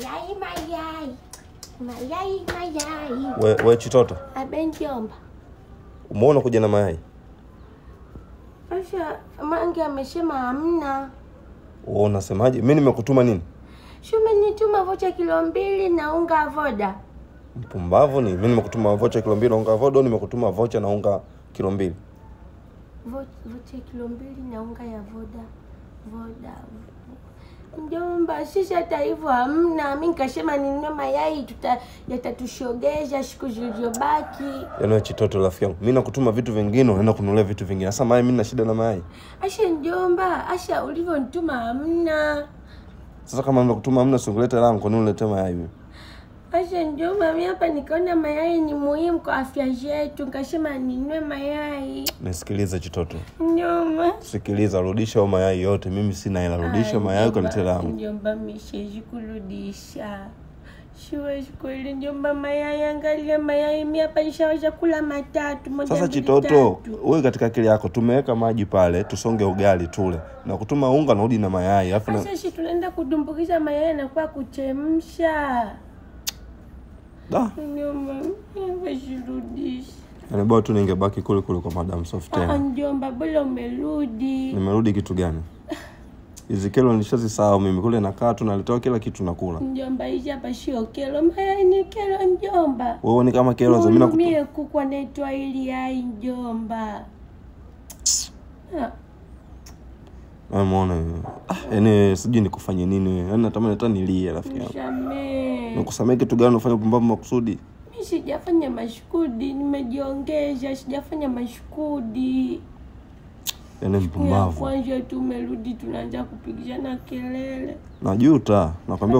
Mayai, mayai. Mayai, mayai. We, we Chitoto, Abe njomba. umeona kuja na mayai? Asha, mange amesema hamna. Wewe unasemaje? Mimi nimekutuma nini? Shumenituma vocha kilo mbili na unga voda. Mpumbavu ni mimi nimekutuma vocha kilo mbili na unga vodo, nimekutuma vocha na unga kilo mbili. Vo- Vocha kilo mbili na unga ya voda. Voda. Njomba, sisi hata hivyo hamna. Mi nikasema ninunue mayai tuta yatatushogesha siku zilizobaki. Yaani wewe Chitoto rafiki yangu, mimi nakutuma vitu vingine, unaenda kununulia vitu vingine. Sasa mayai, mimi na shida na mayai. Asha njomba, Asha ulivyonituma hamna. Sasa kama nimekutuma hamna, singulete langu, kwa nini unilete mayai mimi? Asha njomba, mi hapa nikaona mayai ni muhimu kwa afya zetu, nikasema ninunue mayai. Nisikilize Chitoto, Njomba. sikiliza, rudisha hayo mayai yote. Mimi sina hela, rudisha mayai ukaniletee langu. Njomba, mi siwezi kurudisha, siwezi kweli njomba. Mayai, angalia mayai, mi hapa nishaweza kula matatu moja Sasa mbili, Chitoto, tatu. wewe katika akili yako tumeweka maji pale, tusonge ugali tule, na kutuma unga narudi na mayai alafu na... Sasa si tunaenda kudumbukiza mayai nakuwa kuchemsha. da Njomba, sirudishi. yani bora tu ningebaki kule kule kwa Madam Soft Ah, tena. njomba, bora umerudi. Nimerudi kitu gani? Hizi kelo nilishazisahau mimi, kule nakaa tu naletewa kila kitu nakula. Njomba, hizi hapa sio kelo, mayai ni kelo njomba. Wewe ni kama kelo za mimi nakutu... Mie kuku anaitwa ili yai njomba. Ah, Na muone wewe. Ah, yani sijui nikufanye nini wewe. Yaani natamani hata nilie rafiki yangu. Nisamee. Nikusamee kitu gani unafanya pumbavu makusudi? Mi sijafanya mashukudi, nimejiongeza, sijafanya mashukudi. Yaani Ya mpumbavu. kwanza tu umerudi, tunaanza kupigishana kelele. Najuta, nakwambia